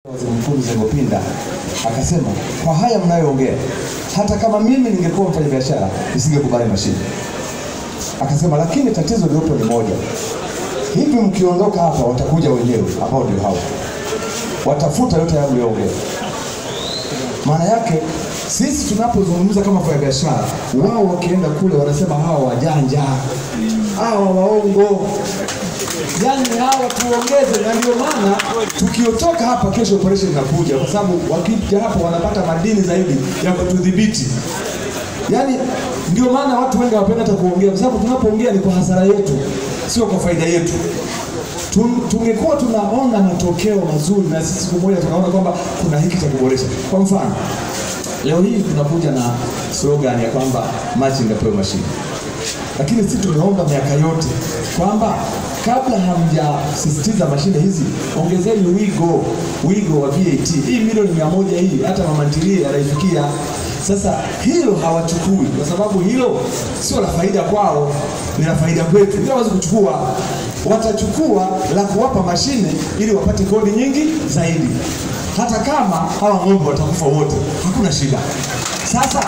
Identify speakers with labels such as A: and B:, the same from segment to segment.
A: Waziri Mkuu Mzee Ngopinda akasema, kwa haya mnayoongea, hata kama mimi ningekuwa mfanyabiashara nisingekubali mashine. Akasema, lakini tatizo lililopo ni moja, hivi mkiondoka hapa watakuja wenyewe ambao ndio hao, watafuta yote hayo mliyoongea. Maana yake sisi tunapozungumza kama wafanyabiashara, wao wakienda kule wanasema hawa wajanja, hawa waongo, yani hawa tuongeze. Na ndio maana tukiotoka hapa kesho operation inakuja, kwa sababu wakija hapa wanapata madini zaidi ya kutudhibiti. Yani ndio maana watu wengi hawapenda hata kuongea, kwa sababu tunapoongea ni kwa hasara yetu, sio kwa faida yetu. Tun- tungekuwa tunaona matokeo mazuri na sisi siku moja tunaona kwamba kuna hiki cha kuboresha. Kwa mfano, leo hii tunakuja na slogan ya kwamba machinga pewe mashine, lakini sisi tumeomba miaka yote kwamba kabla hamjasisitiza mashine hizi, ongezeni wigo wigo wa VAT. Hii milioni mia moja hii hata mama ntilie anaifikia. Sasa hilo hawachukui kwa sababu hilo sio la faida kwao, ni la faida kwetu. Hilo hawezi kuchukua, watachukua la kuwapa mashine ili wapate kodi nyingi zaidi. Hata kama hawa ng'ombe watakufa wote, hakuna shida. Sasa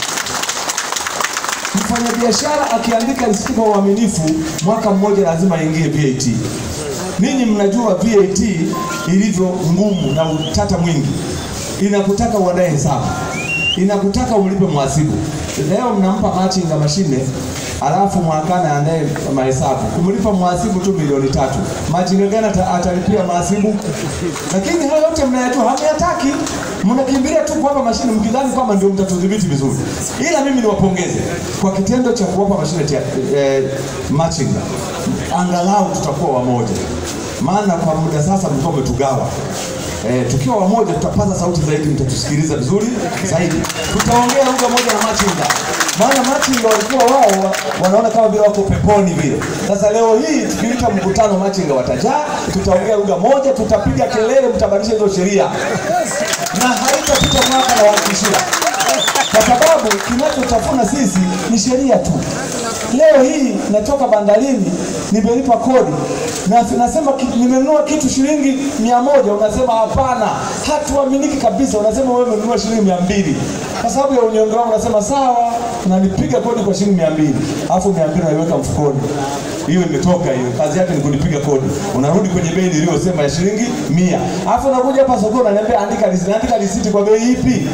A: mfanyabiashara akiandika risiti kwa uaminifu, mwaka mmoja lazima aingie VAT. Ninyi mnajua VAT ilivyo ngumu na utata mwingi, inakutaka uandae hesabu, inakutaka ulipe mhasibu. Leo mnampa machinga mashine alafu mwakana aandae mahesabu, kumlipa mhasibu tu milioni tatu. Machinga gani ata- atalipia mhasibu? Lakini hayo yote mnayajua, hamyataki, mnakimbilia tu kuwapa mashine mkidhani kwamba ndio mtatudhibiti vizuri. Ila mimi niwapongeze kwa kitendo cha kuwapa mashine tia, eh, machinga, angalau tutakuwa wamoja, maana kwa muda sasa mlikuwa umetugawa. Eh, tukiwa wamoja tutapaza sauti zaidi, mtatusikiliza vizuri zaidi, tutaongea lugha moja na machinga, maana machinga walikuwa wao wa- wanaona kama vile wako peponi vile. Sasa leo hii tukiita mkutano, machinga watajaa, tutaongea lugha moja, tutapiga kelele, mtabadilisha hizo sheria na haitapita mwaka na wahakikishia, kwa sababu kinachotafuna sisi ni sheria tu. Leo hii natoka bandarini, nimelipa kodi na nasema ki- nimenunua kitu shilingi mia moja, unasema hapana, hatuaminiki kabisa. Unasema wewe umenunua shilingi mia mbili kwa sababu ya unyonge wangu, unasema sawa, unanipiga kodi kwa shilingi mia mbili alafu mia mbili unaiweka mfukoni hiyo imetoka hiyo, kazi yake ni kunipiga kodi. Unarudi kwenye bei niliyosema ya shilingi mia, alafu unakuja hapa sokoni unaniambia andika risiti. Andika risiti kwa bei ipi?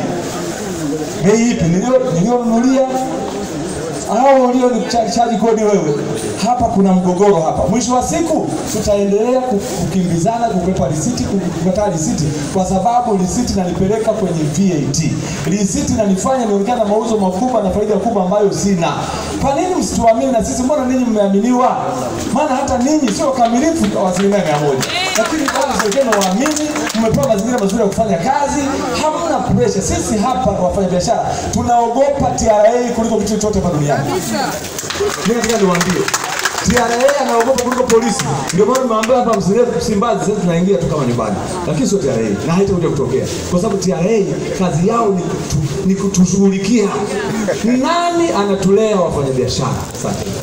A: Bei ipi nilio nilionunulia au ulio ni chaji kodi wewe? Hapa kuna mgogoro hapa. Mwisho wa siku tutaendelea ku- kukimbizana, kukwepa risiti, ku- kukataa risiti, kwa sababu risiti inanipeleka kwenye VAT. Risiti inanifanya nionekane na mauzo makubwa na faida kubwa ambayo sina. Kwa nini msituamini na sisi? Mbona ninyi mmeaminiwa? Maana hata ninyi sio kamilifu kwa asilimia mia moja, lakini bado serikali waamini, mmepewa mazingira mazuri ya kufanya kazi, hamna presha. Sisi hapa wafanyabiashara tunaogopa TRA kuliko kitu chochote hapa duniani. Mimi nataka niwaambie TRA anaogopa kuliko polisi. Ndio maana nimeambia hapa msilie Msimbazi, sasa tunaingia tu kama nyumbani, lakini sio TRA na haitakuja kutokea, kwa sababu TRA kazi yao ni, kutu, ni kutushughulikia. Nani anatulea wafanyabiashara? Asante.